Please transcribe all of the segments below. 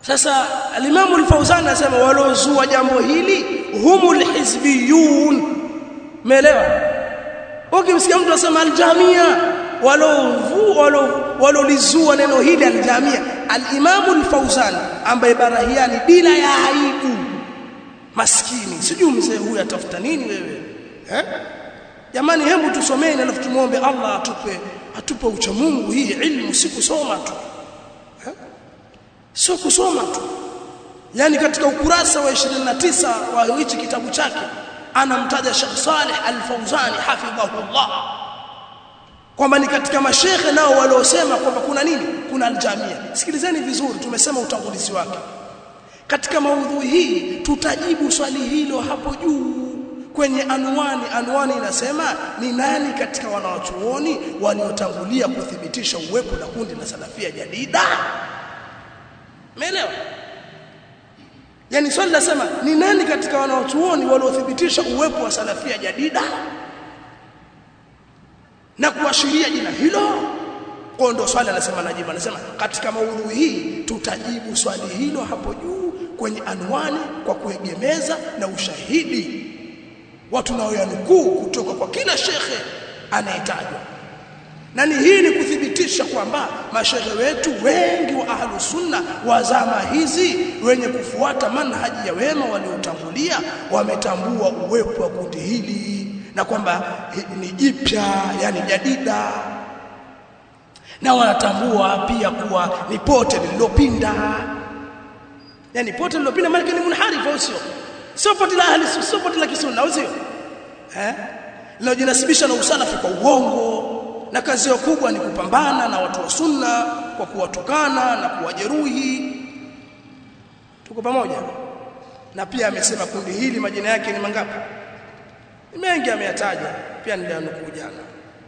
sasa al-Imam al-Fawzan anasema walozua jambo hili humul hizbiyun umeelewa ukimsikia mtu anasema al-jamia walovu walolizua neno hili al-jamia al-Imam al-Fawzan ambaye barahiani bila ya aibu maskini sijui mzee huyu atafuta nini wewe eh jamani hebu tusomeni alafu tumuombe Allah atupe atupe ucha Mungu hii ilmu si kusoma tu eh? sio kusoma tu yani katika ukurasa wa 29 wa hichi kitabu chake anamtaja Sheikh Saleh Al-Fawzani hafidhahullah kwamba ni katika mashekhe nao waliosema kwamba kuna nini kuna aljamia sikilizeni vizuri tumesema utangulizi wake katika maudhui hii tutajibu swali hilo hapo juu kwenye anwani anwani inasema ni nani katika wanawachuoni waliotangulia kuthibitisha uwepo na kundi la salafia jadida umeelewa yani swali nasema ni nani katika wanawachuoni waliothibitisha uwepo wa salafia jadida na kuashiria jina hilo kwa ndo swali anasema najibu anasema katika maudhui hii tutajibu swali hilo hapo juu kwenye anwani kwa kuegemeza na ushahidi watu naoyanukuu kutoka kwa kila shekhe anayetajwa na ni hii ni kuthibitisha kwamba mashehe wetu wengi wa ahlu sunna wa zama hizi wenye kufuata manhaji ya wema waliotangulia wametambua uwepo wa kundi hili na kwamba ni jipya yani jadida na wanatambua pia kuwa ni pote lililopinda yani pote lililopinda maana ni munharifu au sio sio pote la ahli sio pote la kisunna au sio eh linajinasibisha na usalafi kwa uongo na kazi yao kubwa ni kupambana na watu wa sunna kwa kuwatukana na kuwajeruhi tuko pamoja na pia amesema kundi hili majina yake ni mangapi mengi ameyataja pia nilianukuu jana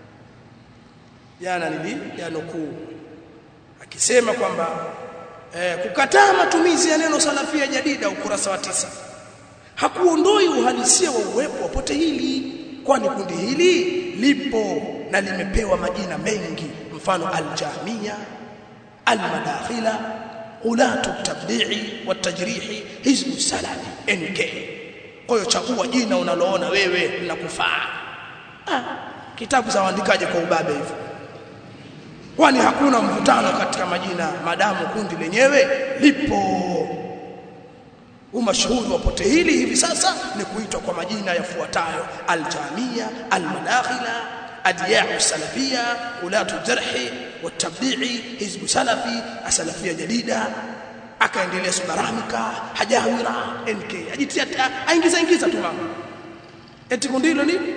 jana nilianukuu akisema kwamba eh, kukataa matumizi ya neno salafia jadida ukurasa wa tisa hakuondoi uhalisia wa uwepo wa pote hili kwani kundi hili lipo na limepewa majina mengi mfano aljamia almadakhila ulatu tabdi'i watajrihi hizbu salafi nk kwa hiyo chagua jina unaloona wewe linakufaa ah, kitabu za waandikaje kwa ubabe hivyo kwani hakuna mvutano katika majina madamu kundi lenyewe lipo umashuhuri wa pote hili hivi sasa ni kuitwa kwa majina yafuatayo aljamia almadakhila adiyau salafia ulatu jarhi watabdi'i hizbu salafi asalafia jadida akaendelea subaramika hajawira nk ajitia aingiza ingiza tu mama eti kundi hilo ni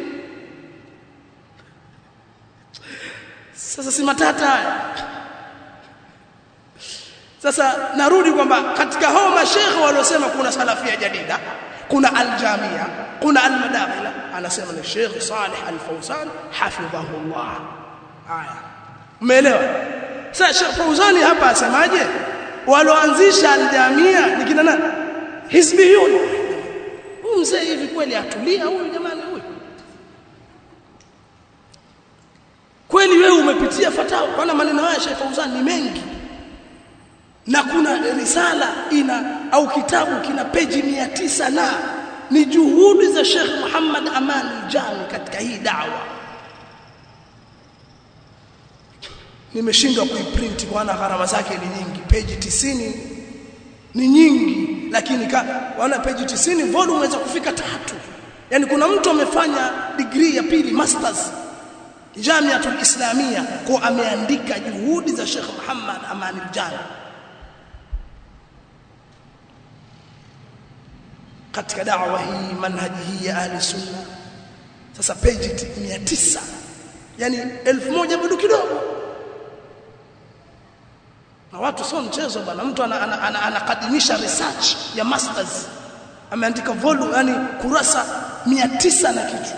sasa si matata haya sasa narudi kwamba katika hao mashekhe waliosema kuna salafia jadida kuna aljamia kuna almadakhila anasema ni Sheikh Saleh Al-Fawzan hafidhahullah haya umeelewa sasa Sheikh Fawzani hapa asemaje walioanzisha aljamia ni kina nani hizbiyun huyu mzee hivi kweli atulia huyu jamani huyu kweli wewe umepitia fatawa kwa maneno haya Sheikh Fawzan ni mengi na kuna risala ina au kitabu kina peji mia tisa na ni juhudi za Sheikh Muhammad Aman Jami katika hii dawa nimeshindwa kuiprint kwa gharama zake ni nyingi peji tisini ni nyingi lakini wana peji tisini volume inaweza kufika tatu yani kuna mtu amefanya degree ya pili masters Jamiatul Islamia kwa ameandika juhudi za Sheikh Muhammad Aman Jami katika dawa hii manhaji hii ya ahli sunna sasa page 900 yani 1000 bado kidogo na watu sio mchezo bwana mtu anakadimisha ana, ana, ana research ya masters ameandika volume yani kurasa 900 na kitu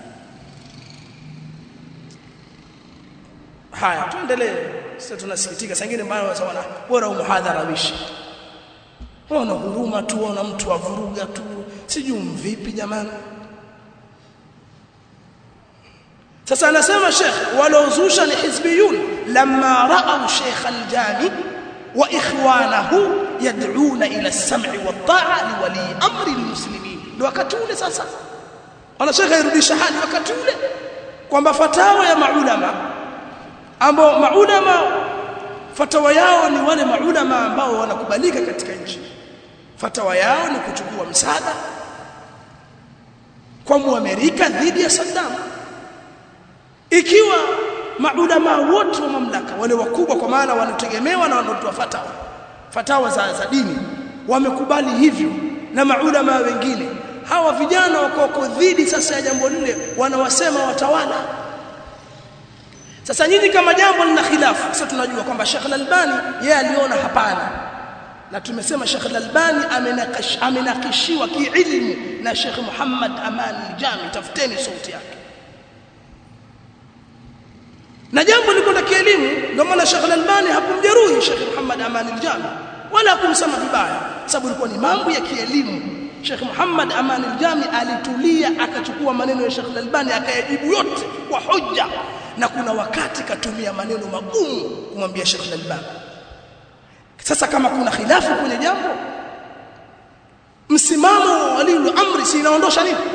haya tuendelee sasa tunasikitika sangine mbaya wana bora umuhadhara wishi wana huruma tu wana mtu avuruga tu sijui mvipi jamani sasa anasema Sheikh waliozusha ni hizbiyun lamma ra'aw Sheikh al-Jami wa ikhwanahu yad'una ila as-sam'i wat-ta'a li wali amri al-muslimin ndio wakati ule sasa wanashaka irudisha hali wakati ule kwamba fatawa ya maulama ambao maulama fatawa yao ni wale maulama ambao wanakubalika katika nchi fatawa yao ni kuchukua msaada kwa muamerika dhidi ya Saddam ikiwa maulama wote wa mamlaka wale wakubwa kwa maana wanategemewa na wanaotoa fatawa fatawa za, za dini wamekubali hivyo na maulama wengine hawa vijana wako dhidi sasa ya jambo lile wanawasema watawala sasa nyinyi kama jambo lina khilafu sasa tunajua kwamba Sheikh Al-Albani yeye aliona hapana na tumesema Sheikh Al-Albani amenakish amenakishiwa kiilmu na Sheikh Muhammad Aman Al-Jami tafuteni sauti yake na jambo liko la kielimu ndio maana Sheikh Al-Albani hakumjeruhi Sheikh Muhammad Aman Al-Jami wala hakumsema vibaya sababu ilikuwa ni mambo ya kielimu Sheikh Muhammad Aman Al-Jami alitulia akachukua maneno ya Sheikh Al-Albani akayajibu yote kwa hoja na kuna wakati katumia maneno magumu kumwambia Sheikh Al-Albani sasa kama kuna khilafu kwenye jambo msimamo wa waliul amri si inaondosha nini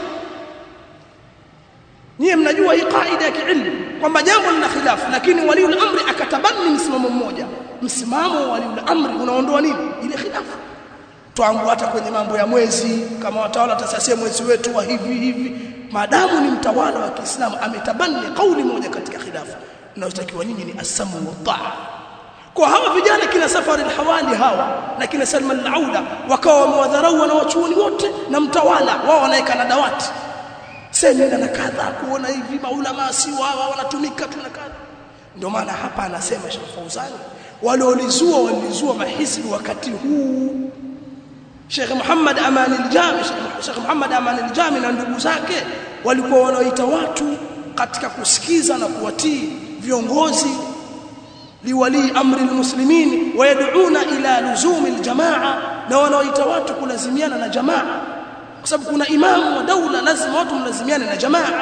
Nyie mnajua hii kaida ya kiilmu kwamba jambo lina khilafu lakini waliul amri akatabani msimamo mmoja msimamo wa waliul amri unaondoa nini ile khilafu twangu hata kwenye mambo ya mwezi kama watawala tasasia mwezi wetu wa hivi hivi maadamu ni mtawala wa Kiislamu ametabani kauli moja katika khilafu inayotakiwa nyinyi ni asamu wa taa kwa hawa vijana kina safari alhawali hawa na kina Salman al-Auda wakawa wamewadharau na wachuoni wote na mtawala wao wanaeka na dawati semina na kadha kuona hivi maulama si wao wanatumika tu na kadha ndio maana hapa anasema Sheikh Fauzani waliolizua walizua mahisibu wakati huu Sheikh Muhammad Aman al-Jami Sheikh Muhammad Aman al-Jami na ndugu zake walikuwa wanaoita watu katika kusikiza na kuwatii viongozi liwali amri almuslimin wayad'una ila luzumi aljamaa na wanaoita watu kulazimiana na jamaa kwa sababu kuna imamu wa daula lazima watu mlazimiane na jamaa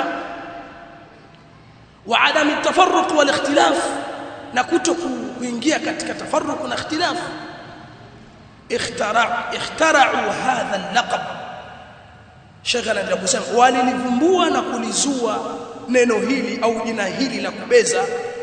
wa adam at-tafarruq wal ikhtilaf na kuto kuingia katika tafarruq na ikhtilaf ikhtara ikhtara'u hadha al-laqab Sheikh anaendelea kusema walilivumbua na kulizua neno hili au jina hili la kubeza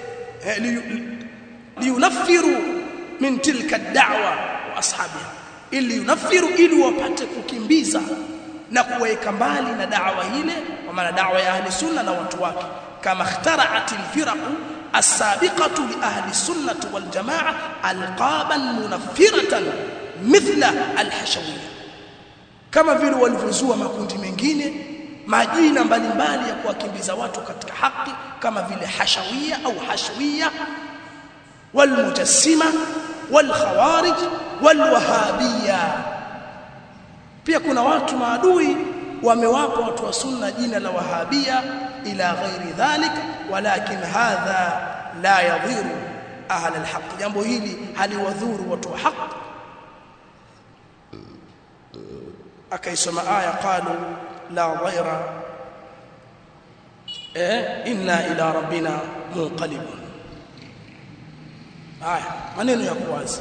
liyunaffiru min tilka ad-da'wa wa ashabiha ili yunaffiru ili wapate kukimbiza na kuweka mbali na da'wa ile kwa maana da'wa ya ahli sunna na watu wake kama ikhtara'at al-firaq as-sabiqatu li ahli sunnah wal jamaa alqaban munaffiratan mithla al-hashawiyya kama vile walivyozua makundi mengine majina mbalimbali ya kuwakimbiza watu katika haki kama vile hashawiyya au hashwiyya والمجسمه والخوارج والوهابيه pia kuna watu maadui wamewapa watu wa sunna jina la wahabia ila ghairi dhalik walakin hadha la yadhiru ahla alhaq jambo hili haliwadhuru watu wa haq akaisoma aya qalu la ghaira eh inna ila rabbina munqalibun haya maneno ya kuwazi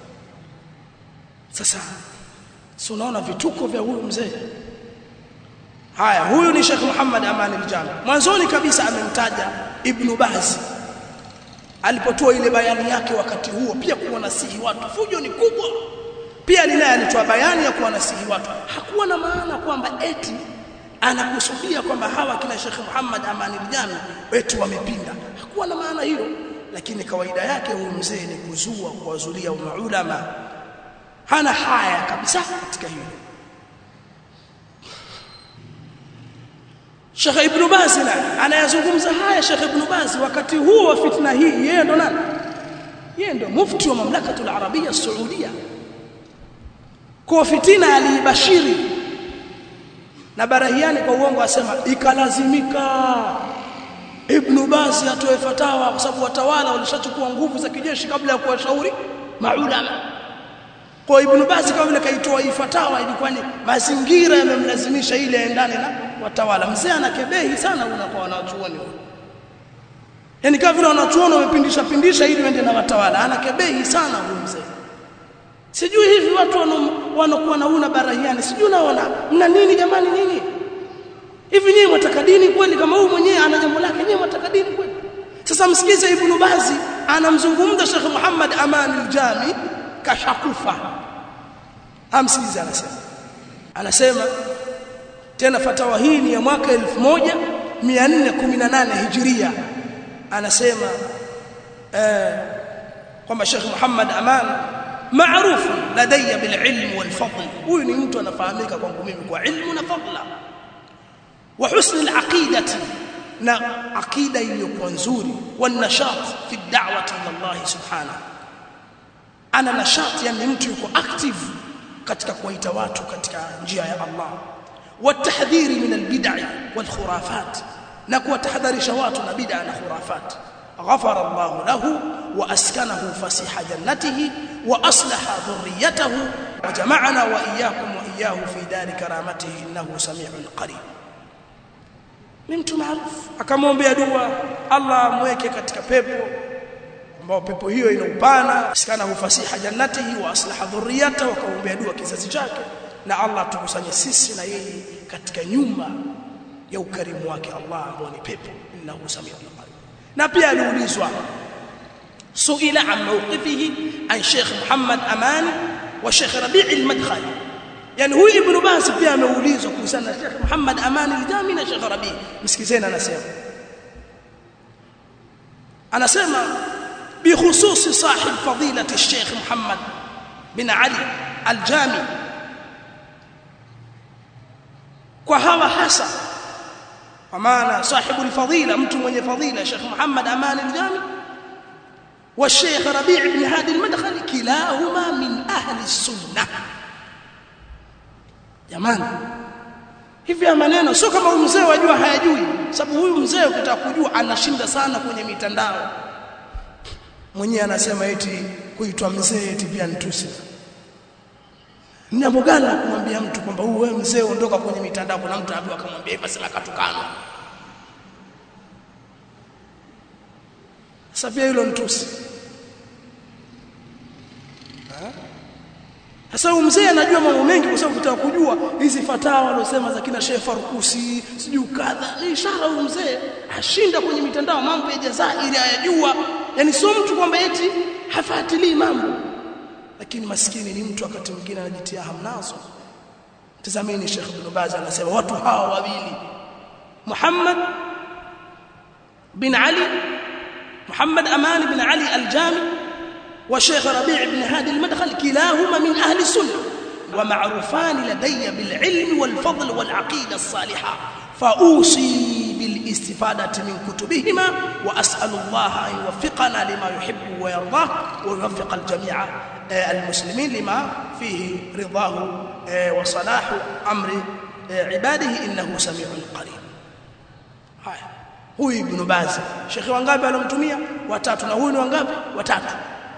sasa si unaona vituko vya huyu mzee haya huyu ni Sheikh Muhammad Aman al-Jami mwanzoni kabisa amemtaja Ibn Baz alipotoa ile bayani yake wakati huo pia kuwanasihi watu fujo ni kubwa pia linaye alitoa bayani ya kuwanasihi watu hakuwa na maana kwamba eti anakusudia kwamba hawa kina Sheikh Muhammad Aman al-Jami eti wamepinda hakuwa na maana hiyo lakini kawaida yake huyu mzee ni kuzua kuwazulia maulama hana haya kabisa katika hilo Sheikh Ibn Baz anayazungumza haya Sheikh Ibn Baz wakati huo wa fitna hii yeye ndo nani yeye ndo mufti wa mamlakatul arabia saudia kwa fitina aliibashiri na barahiani kwa uongo asema ikalazimika Ibn Baz atoe fatawa kwa sababu watawala walishachukua nguvu za kijeshi kabla ya kuwashauri maulama kwa Ibn Baz kama vile kaitoa hii fatawa ilikuwa ni mazingira yamemlazimisha ile aendane na watawala mzee anakebehi sana unakuwa wanachuoni yani kama vile wanachuoni wamepindisha pindisha ili waende na watawala anakebehi sana huyu mzee sijui hivi watu wanokuwa na una barahiani sijui naona mna nini jamani nini hivi nyinyi mwataka dini kweli kama huyu mwenyewe ana jambo lake nyinyi mwataka dini kweli sasa msikize ibn bazi anamzungumza Sheikh Muhammad Aman al-Jami kashakufa amsikize anasema anasema tena fatawa hii ni ya mwaka 1418 Hijria anasema eh kwamba Sheikh Muhammad Aman maarufu ladayya bililm walfadl huyu ni mtu anafahamika kwangu mimi kwa ilmu na fadla wa husn alaqidati na aqida iliyokuwa nzuri wanashat fi da'wati ila Allah subhanahu ana nashat yani mtu yuko active katika kuwaita watu katika njia ya Allah watahdhiri min albid'i walkhurafat na kuwatahadharisha watu na bid'a na khurafat غفر الله له وأسكنه فسيح جنته وأصلح ذريته وجمعنا وإياكم وإياه في دار كرامته إنه سميع قريب ni mtu maarufu akamwombea dua Allah amweke katika pepo ambao pepo hiyo ina upana sikana hufasiha jannatihi wa aslaha dhurriyata wakaombea dua kizazi chake na Allah tukusanye sisi na yeye katika nyumba ya ukarimu wake Allah ambao ni pepo innahu samiu qarib na pia aliulizwa suila an mawqifihi an Sheikh Muhammad Amani wa Sheikh Rabi' al-Madkhali yani huyu ibn Baz pia ameulizwa kuhusiana na Sheikh Muhammad Amani al-Jami na Sheikh Rabi' msikizeni anasema anasema بخصوص صاحب فضيلة الشيخ محمد بن علي الجامي وهو حسن ومعنى صاحب الفضيلة mtu mwenye fadhila Sheikh Muhammad Aman al-Jami والشيخ ربيع بن هادي المدخلي كلاهما من أهل السنة jamani hivi ya maneno sio kama huyu mzee wajua hayajui sababu huyu mzee ukitaka kujua anashinda sana kwenye mitandao mwenyewe anasema eti kuitwa mzee eti pia nitusi jambo gani la kumwambia mtu kwamba huyu wewe mzee ondoka kwenye mitandao kuna mtu anaambiwa akamwambia hivi sema katukano sasa pia hilo nitusi Sasa huyu mzee anajua mambo mengi kwa sababu kutaka kujua hizi fatawa walosema za kina Sheikh Farukusi, sijui kadha. Ni ishara huyu mzee ashinda kwenye mitandao mambo ya Jazairi hayajua. Yaani sio mtu kwamba eti hafuatilii mambo. Lakini maskini ni mtu wakati mwingine anajitia hamnazo. Tazameni Sheikh Ibn Baz anasema watu hawa wawili Muhammad bin Ali Muhammad Aman bin Ali Al-Jami وشيخ ربيع بن هادي المدخل كلاهما من أهل السنة ومعروفان لدي بالعلم والفضل والعقيدة الصالحة فأوصي بالاستفادة من كتبهما وأسأل الله أن يوفقنا لما يحب ويرضاه ويوفق الجميع المسلمين لما فيه رضاه وصلاح أمر عباده إنه سميع قريب هاي هو ابن باز شيخ wangapi alomtumia watatu na huyu ni wangapi watatu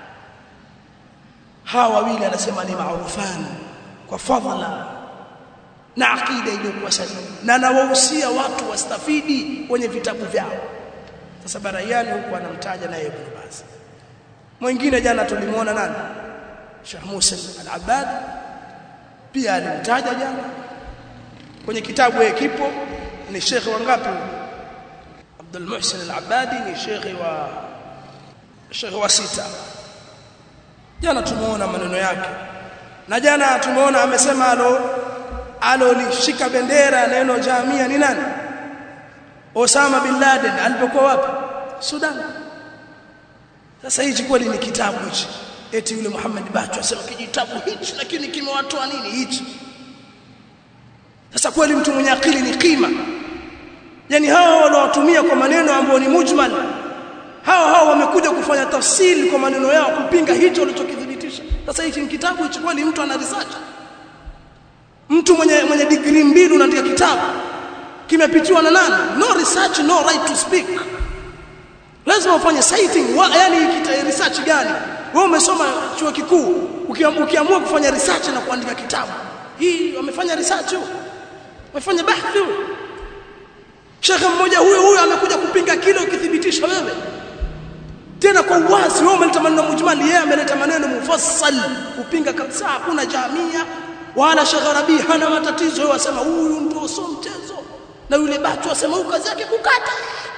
hawa wawili anasema ni maarufani kwa fadhila na akida iliyokuwa sahihi na nawahusia watu wastafidi kwenye vitabu vyao sasa barayani huku anamtaja naye Ibn Baz mwingine jana tulimuona nani Sheikh Musa al-Abbad pia alimtaja jana kwenye kitabu yake kipo ni Sheikh wangapi Abdul Muhsin al-Abbadi ni Sheikh wa Sheikh wa sita jana tumeona maneno yake na jana tumeona amesema alo alolishika bendera neno jamia ni nani Osama bin Laden alipokuwa wapi Sudan sasa hichi kweli ni kitabu hichi eti yule Muhammad Bacho asema kijitabu hichi lakini kimewatoa nini hichi sasa kweli mtu mwenye akili ni kima yani hao waliowatumia kwa maneno ambayo ni mujmal hao hao wamekuja kufanya tafsiri kwa maneno yao kupinga hicho walichokithibitisha sasa hichi ni kitabu hichi kweli mtu ana research mtu mwenye mwenye degree mbili unaandika kitabu kimepitiwa na nani no research no right to speak lazima ufanye citing wa, yani kita research gani wewe umesoma chuo kikuu ukiamua kufanya research na kuandika kitabu hii wamefanya research huo wamefanya bahthi huo shekhe mmoja huyo huyo amekuja kupinga kile ukithibitisha wewe tena kwa uwazi wao wameleta maneno mujmali yeye ameleta maneno mufassal kupinga kabisa hakuna jamia wala Sheikh Rabi hana matatizo yeye wasema huyu ndio sio mchezo na yule batu wasema huyu kazi yake kukata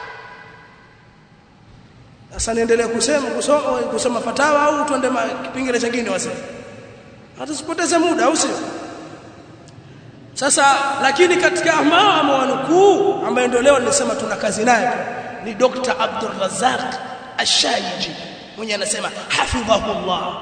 sasa niendelee kusema kusoma kusoma fatawa au tuende kipengele kingine wasema hata sipoteze muda au sio sasa lakini katika ambao amewanukuu ambaye ndio leo nilisema tuna kazi naye ni Dr. Abdul Razzaq Ash-Shaiji mwenye anasema hafidhahullah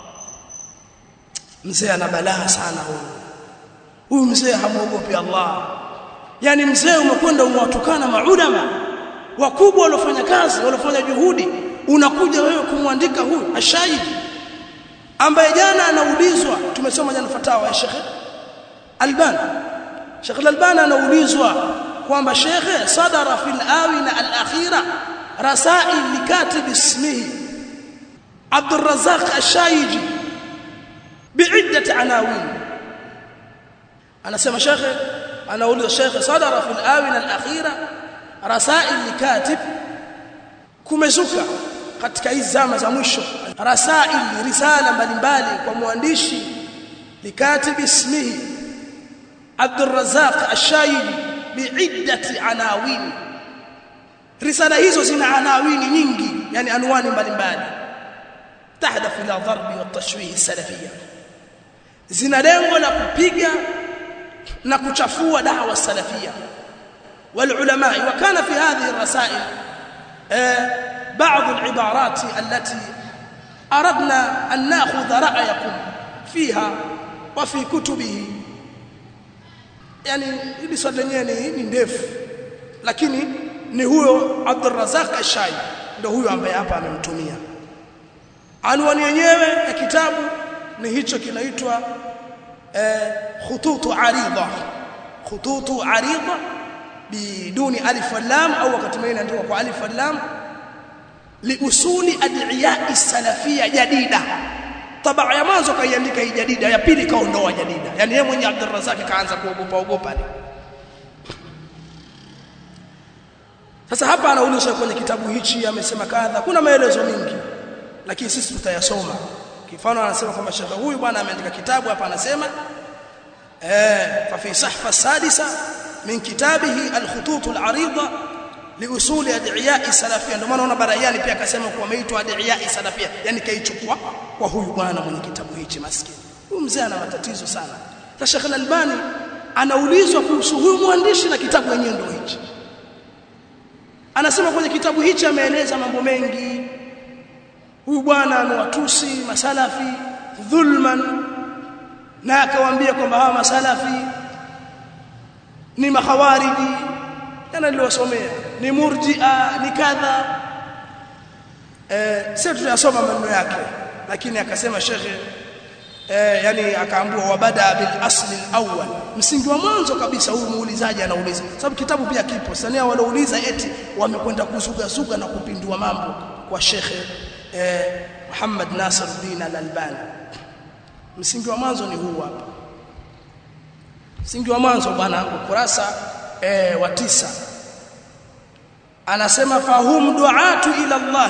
mzee ana balaa sana huyu huyu mzee hamuogopi Allah yani mzee umekwenda umewatukana maulama wakubwa waliofanya kazi waliofanya juhudi unakuja wewe kumwandika huyu Ash-Shaiji ambaye jana anaulizwa tumesoma jana fatawa ya Sheikh Albani Sheikh Albani anaulizwa kwamba Sheikh sadara fil awina al-akhira rasail likatib ismihi عبد الرزاق الشايجي بعدة عناوين أنا سمى شيخ أنا أقول الشيخ صدر في الآونة الأخيرة رسائل لكاتب kumezuka katika hizi zama za mwisho rasail risala mbalimbali kwa mwandishi likatib ismihi Abdul Razzaq Ash-Shayili biiddati anawin risala hizo zina anawini nyingi yani anwani mbalimbali تهدف الى ضرب والتشويه السلفيه zina lengo la kupiga na kuchafua da'wa salafia والعلماء وكان في هذه الرسائل بعض العبارات التي أردنا أن نأخذ رأيكم فيها وفي كتبه يعني ili swali lenyewe ni ndefu lakini ni huyo Abdul Razak Ashai ndio huyo ambaye hapa amemtumia anwani yenyewe ya kitabu ni hicho kinaitwa eh, khututu arida khututu arida biduni alif wal lam au wakati mwingine inaandikwa kwa alif wal lam liusuli ad'iya salafia jadida tabaa ya mwanzo kaiandika hii jadida ya pili kaondoa jadida yani yeye mwenye Abdul Razak kaanza kuogopa ogopa sasa hapa anaonyesha kwenye kitabu hichi amesema kadha kuna maelezo mengi lakini sisi tutayasoma kifano anasema kwamba shekha huyu bwana ameandika kitabu hapa anasema eh fa fi sahfa sadisa min kitabihi al-khutut al-arida liusuli ad'iya salafia ndio maana una barayani pia akasema kuwa ameitwa ad'iya salafia yani kaichukua kwa huyu bwana mwenye kitabu hichi maskini huyu mzee ana matatizo sana sasa Sheikh Al-Albani anaulizwa kuhusu huyu mwandishi na kitabu yenyewe ndio hichi anasema kwenye kitabu hichi ameeleza mambo mengi huyu bwana amewatusi masalafi dhulman na akawaambia kwamba hawa masalafi ni mahawariji yana niliwasomea ni murji'a ni kadha eh sasa tunasoma maneno yake lakini akasema shekhe eh yani akaambua wabada bil asli al-awwal msingi wa mwanzo kabisa huyu muulizaji anauliza sababu kitabu pia kipo sania walouliza eti wamekwenda kuzuga zuga na kupindua mambo kwa shekhe eh Muhammad Nasiruddin Al-Albani msingi wa mwanzo ni huu hapa msingi wa mwanzo bwana ukurasa eh, wa tisa anasema fahum duatu ila Allah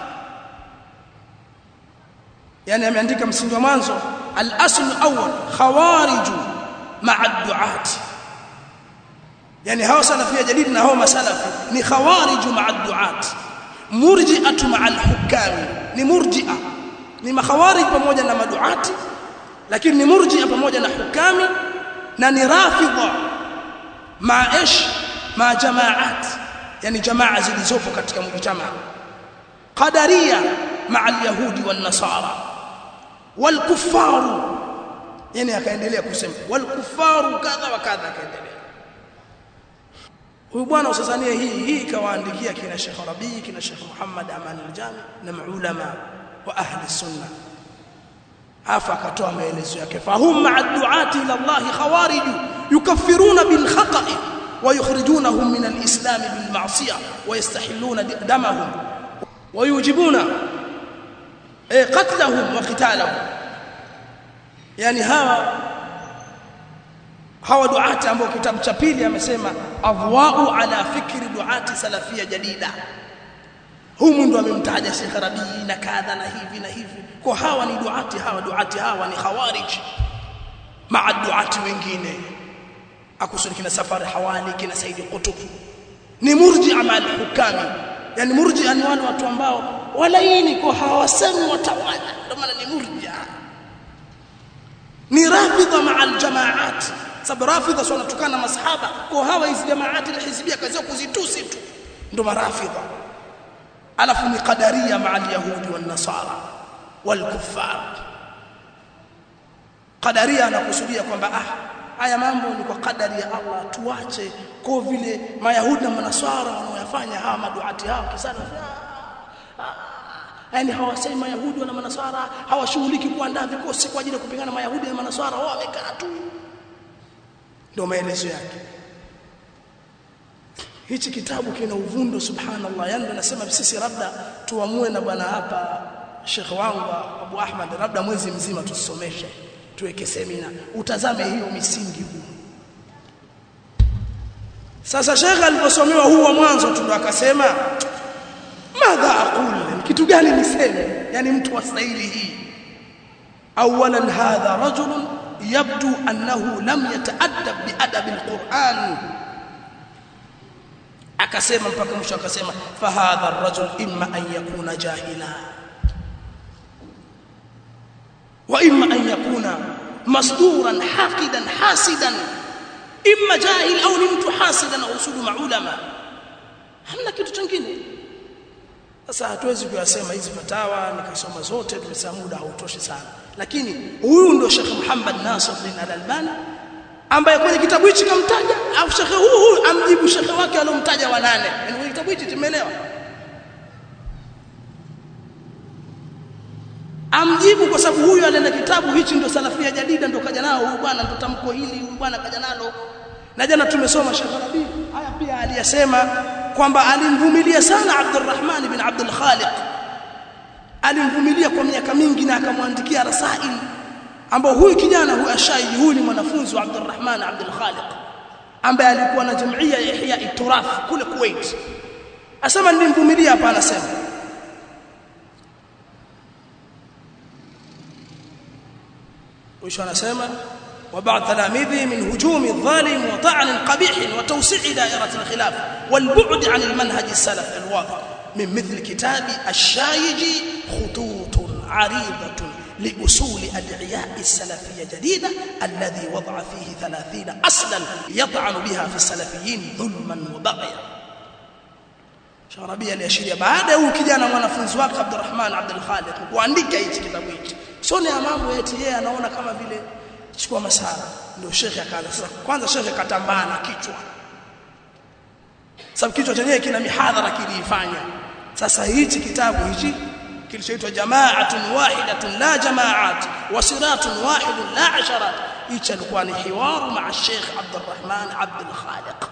yani ameandika msingi wa mwanzo al-asl awwal khawarij ma'a duat yani hawa salafia jadid na hawa masalafi ni khawarij ma'a duat murji'atu ma'a al-hukam ni murji'a ni makhawarij pamoja na maduati lakini ni murji'a pamoja na hukami na ni rafidha maash ma jamaat yani jamaa zilizopo katika mujtamaa qadaria maa alyahudi wan nasara wal kuffaru yani akaendelea kusema wal kuffaru kadha wa kadha akaendelea huyu bwana usazania hii hii kawaandikia kina Sheikh Rabi kina Sheikh Muhammad Aman al-Jami na maulama wa ahli sunna afa akatoa maelezo yake fahum ma'a du'ati ila Allah khawarij yukaffiruna bil khata'i ويخرجونهم من الإسلام بالمعصية ويستحلون دمهم ويوجبون قتلهم وقتالهم يعني hawa hawa duati ambao kitabu cha pili amesema adwa'u ala fikri duati salafia jadida humu ndo amemtaja Sheikh Rabii na kadha na hivi na hivi kwa hawa ni duati hawa duati hawa ni khawarij maa duati wengine akusudi kina safari hawali kina saidi qutb ni murji'a ma al-hukami yani murji'a ni wale watu ambao walaini kwa hawasemi watawala ndio maana ni murji'a ni rafidha maa al-jamaat sababu rafidha sio wanatukana masahaba kwa hawa hizi jamaati al-hizbia kazi kuzitusi tu ndio marafidha alafu ni qadaria maa al-yahudi wan-nasara wal-kuffar qadaria anakusudia kwamba ah haya mambo ni kwa kadari ya Allah tuache kwa vile mayahudi na manaswara wanaoyafanya hawa maduati hao kisana yani hawasemi mayahudi na manaswara hawashughuliki kuandaa vikosi kwa ajili ya kupigana mayahudi na manaswara wao wamekaa tu ndio maelezo yake hichi kitabu kina uvundo subhanallah yani nasema sisi labda tuamue na bwana hapa Sheikh wangu Abu Ahmad labda mwezi mzima tusomeshe tuweke semina utazame hiyo misingi huu sasa Sheikh aliposomewa huu wa mwanzo tu akasema madha aqul kitu gani niseme yani mtu wa staili hii awalan hadha rajul yabdu annahu lam yata'addab biadab alquran akasema mpaka mwisho akasema fa hadha arrajul imma an yakuna jahila واما ان يكون مصدورا حاقدا حاسدا اما جاهل او ni mtu hasidan au usudu maulama hamna kitu kingine sasa hatuwezi kuyasema hizi fatawa nikasoma zote tumesema muda hautoshi sana lakini huyu ndio Sheikh Muhammad Nasir bin Al-Albani ambaye kwenye kitabu hichi kamtaja au Sheikh huyu huyu amjibu Sheikh wake alomtaja wa nane kwenye kitabu hichi tumeelewa amjibu kwa sababu huyu alenda kitabu hichi ndio salafia jadida ndio kaja nao huyu bwana ndio tamko hili huyu bwana kaja nalo na jana tumesoma Sheikh Rabi haya pia aliyasema kwamba alimvumilia sana Abdurrahman bin Abdul Khaliq alimvumilia kwa miaka mingi na akamwandikia rasail ambao huyu kijana huyu ashaiji huyu ni mwanafunzi wa Abdurrahman Abdul Khaliq ambaye alikuwa na jumuiya ya Ihya Iturath kule Kuwait asema nilimvumilia hapa anasema وش انا اسمع وبعض تلاميذه من هجوم الظالم وطعن قبيح وتوسيع دائرة الخلاف والبعد عن المنهج السلف الواضح من مثل كتاب الشايج خطوط عريضة لأصول أدعياء السلفية جديدة الذي وضع فيه ثلاثين أصلا يطعن بها في السلفيين ظلما وبغيا Sharabia aliashiria baada ya huyu kijana mwanafunzi wake Abdurrahman Abdul Khaliq kuandika hichi kitabu hichi. Sio ya mambo eti yeye anaona kama vile chukua masara. Ndio shekhe akaanza sasa kwanza shekhe katambaa na kichwa. Sababu kichwa chenyewe kina mihadhara kiliifanya. Sasa hichi kitabu hichi kilichoitwa Jama'atun Wahidatun la Jama'at wa Siratun Wahidun la Asharat. Hichi alikuwa ni hiwaru ma'a Sheikh Abdurrahman Abdul Khaliq.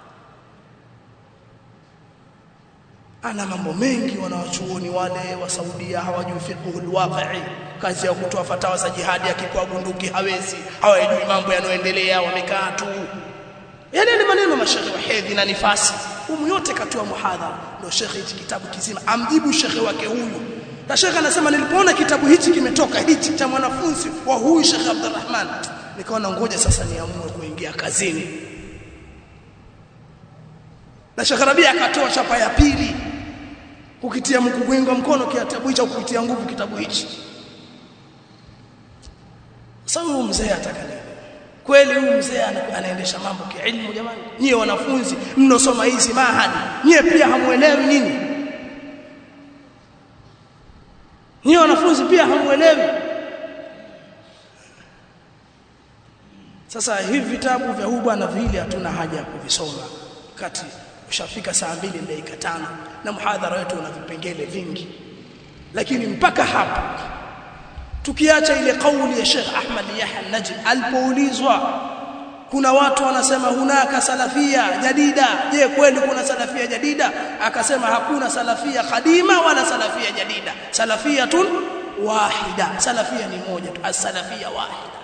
ana mambo mengi wanawachuoni wale wa Saudia hawajui fiqhul waqi'i kazi ya kutoa fatawa za jihadi akikuwa bunduki hawezi hawajui mambo yanayoendelea wamekaa tu yale ni maneno mashekhe wa hedhi na nifasi humu yote katoa muhadhara ndio shekhe hichi kitabu kizima amjibu shekhe wake huyu na shekhe anasema nilipoona kitabu hichi kimetoka hichi cha mwanafunzi wa huyu shekhe Abdurrahman nikaona ngoja sasa niamue kuingia kazini na Sheikh Rabia akatoa chapa ya pili kukitia mkukuinga mkono kitabu hicho kukitia nguvu kitabu hichi sasa huyu mzee ataka nini kweli huyu mzee anaendesha mambo kiilmu jamani nyie wanafunzi mnosoma hizi mahadi nyie pia hamuelewi nini nyie wanafunzi pia hamuelewi sasa hivi vitabu vya huyu bwana vile hatuna haja ya kuvisoma kati ushafika saa mbili dakika tano na muhadhara wetu una vipengele vingi lakini mpaka hapa tukiacha ile kauli ya Sheikh Ahmad Yahya Najib alipoulizwa kuna watu wanasema hunaka salafia jadida je kweli kuna salafia jadida akasema hakuna salafia kadima wala salafia jadida salafiyatun wahida salafia ni moja tu as-salafia wahida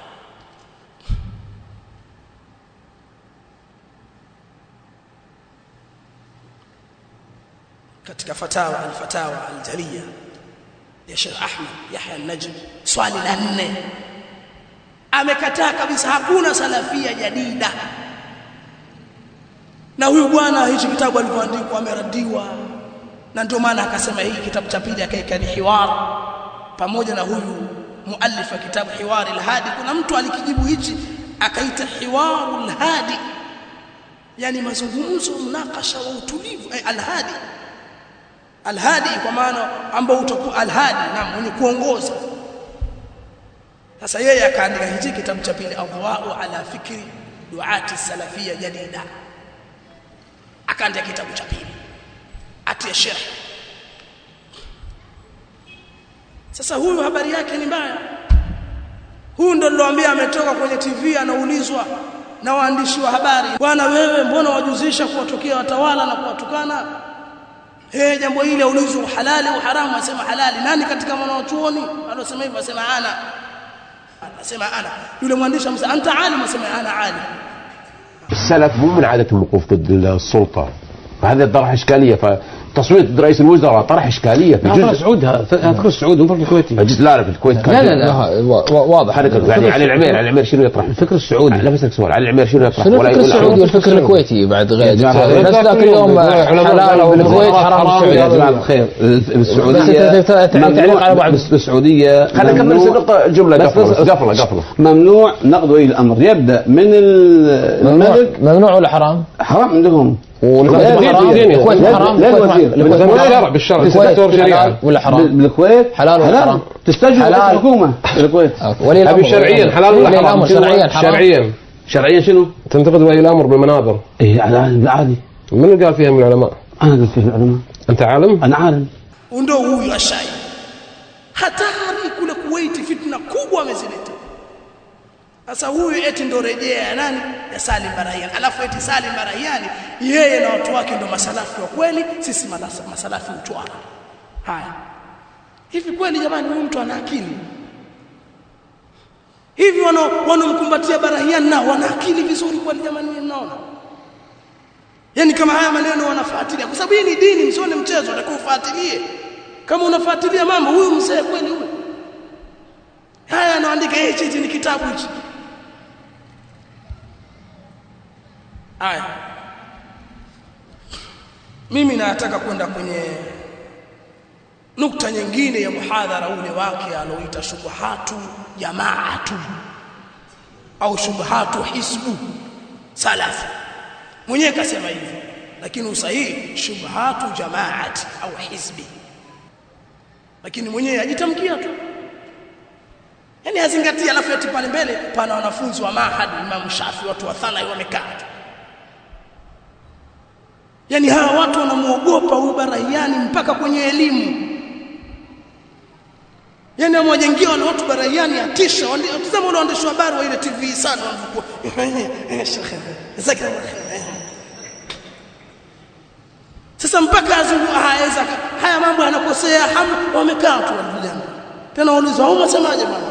katika fatawa al-fatawa al-jaliya ya Sheikh Ahmad Yahya an-Najm swali la nne amekataa kabisa hakuna salafia jadida na huyu bwana hichi kitabu alivyoandikwa ameradiwa na ndio maana akasema hii kitabu cha pili akaika ni hiwar pamoja na huyu muallifa kitabu hiwar al-hadi kuna mtu alikijibu hichi akaita hiwarul hadi yani mazungumzo mnakasha wa utulivu eh, al-hadi al-hadi kwa maana ambao utakuwa al-hadi na mwenye kuongoza sasa yeye akaandika hichi kitabu cha pili adwa'u ala fikri duati salafia jadida akaandika kitabu cha pili atia sharh sasa huyu habari yake ni mbaya huyu ndo niloambia ametoka kwenye TV anaulizwa na waandishi wa habari bwana wewe mbona wajuzisha kuwatokea watawala na kuwatukana eh jambo hili aulizwa halali au haramu asema halali nani katika wanaochuoni alosema hivyo asema ana asema ana yule mwandishi amsema anta alim asema ana alim السلف مو من عادتهم الوقوف ضد السلطة فهذا طرح إشكالية فتصويت رئيس الوزراء طرح إشكالية في فكر جزء سعود هذا فكر سعود مو فكر الكويتي جزء لا لا في الكويت كان لا لا لا وا- واضح حركة يعني علي العمير علي العمير شنو يطرح الفكر السعودي لا بسألك سؤال علي العمير شنو يطرح شنو ولا الفكر يقول السعودي أحد؟ والفكر الكويتي بعد غير جماعة الخير. الناس ذاك اليوم حلال بالكويت حرام يا جماعة بالسعوديه الخير بس السعودية أنت تعليق على بعض. بس السعودية خلينا نكمل ممنوع- النقطة جملة بس قفلة بس قفلة قفلة ممنوع نقد ولي الأمر يبدأ من ال- ممنوع الملك ممنوع ولا حرام؟ حرام عندهم والكويت لا، حرام دين- دين- الكويت لا- حرام لا الكويت الوزير. حرام. الكويت بالشرع، حرام. بالشرع، الكويت دستور شريعة. حلال ولا حرام؟ بالكويت حلال ولا حرام؟ تستجوب حلال. الحكومة في الكويت أوكي. ولي الامر أبي شرعيا حلال ولي ولا حرام الامر شرعيا حرام شرعيا شرعيا شنو؟ تنتقد ولي الأمر بالمنابر إيه عادي عادي من اللي قال فيها من العلماء أنا قلت في العلماء أنت عالم أنا عالم ndio huyu ashai hatari kule Kuwait fitna kubwa amezileta sasa huyu eti ndo rejea ya nani ya Salim Barahian alafu eti Salim Barahian yeye na watu wake ndo masalafi wa kweli sisi malasa- masalafi uchwara haya hivi kweli jamani huyu mtu ana akili hivi wana wanomkumbatia Barahian nao wana akili vizuri kweli jamani mimi mnaona Yaani kama haya maneno wanafuatilia kwa sababu hii ni dini msione mchezo utakuwa ufuatilie. Kama unafuatilia mambo huyu mzee kweli huyu. Haya anaandika hichi hichi ni kitabu hichi. Haya. Mimi nataka kwenda kwenye nukta nyingine ya muhadhara ule wake aloita shubuhatu jamaatu au shubuhatu hisbu salafi mwenyewe kasema hivyo lakini usahihi shubhatu jamaati au hizbi lakini mwenyewe ajitamkia tu yani azingatia alafu eti pale mbele pana wanafunzi wa mahad Imam Shafi watu wa thana wamekaa tu yani hawa watu wanamuogopa huyu Barahiani mpaka kwenye elimu yani amwajengia wale watu Barahiani atisha tazama wale waandishi wa habari wa ile TV sana wanavyokuwa shekhe jazakallahu khair sasa mpaka azungu haweza haya mambo yanakosea hamu wamekaa tu wale vijana tena wauliza wao unasemaje bwana